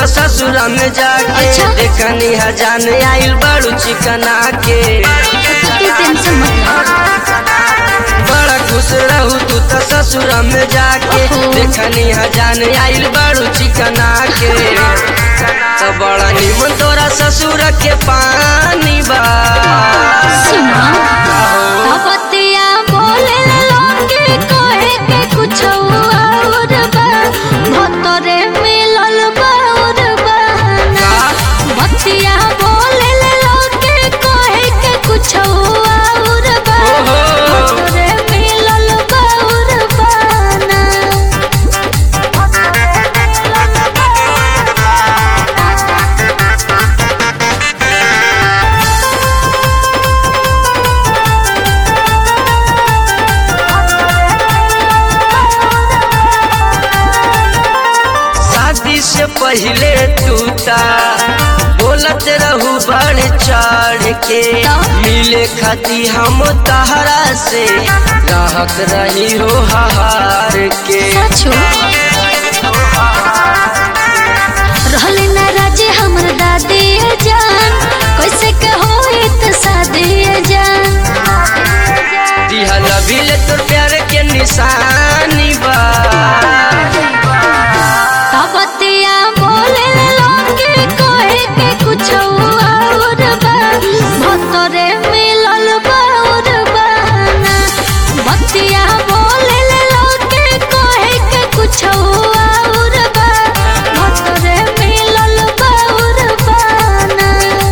ससुर में जाके अच्छा। देखनी हजान आइल बड़ू चिकना के तू टेंशन मत ले बड़ा खुश रहू तू तो ससुर में जाके ओहो। देखनी हजान आइल बड़ू चिकना के तो बड़ा निमन तोरा ससुर के पानी बा सुना आहो। अपतिया बोले लोगे कहे के कुछ और बा भतरे मिलल बाउर बहाना बतिया बोले लोगे कहे के कुछ और बा ओहो। भतरे मिलल बाउर बहाना शादी से पहले टूटा बोलत रहू बढ़ चढ़ के मिले खाती हम तहरा से रहत रही हो हार के सचो रहले ना राजे हमर दादी जान कैसे के होई त शादी जान दिहल बिल तोर प्यार के निशानी बा तबतिया बोले लोगे कहे के कुछ और बा भतरे मिलल बाउर बहाना बतिया बोले लोगे कहे के कुछ और बा भतरे मिलल बाउर बहाना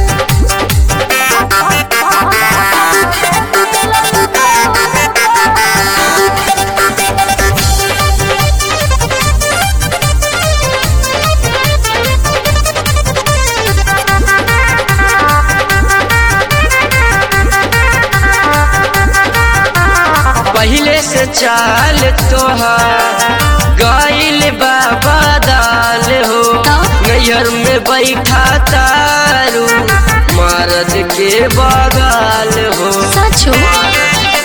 पहले से चाल तोहार गइल बाबा दाल हो तो? नैहर में बैठा तारू मर्द के बगाल हो सचो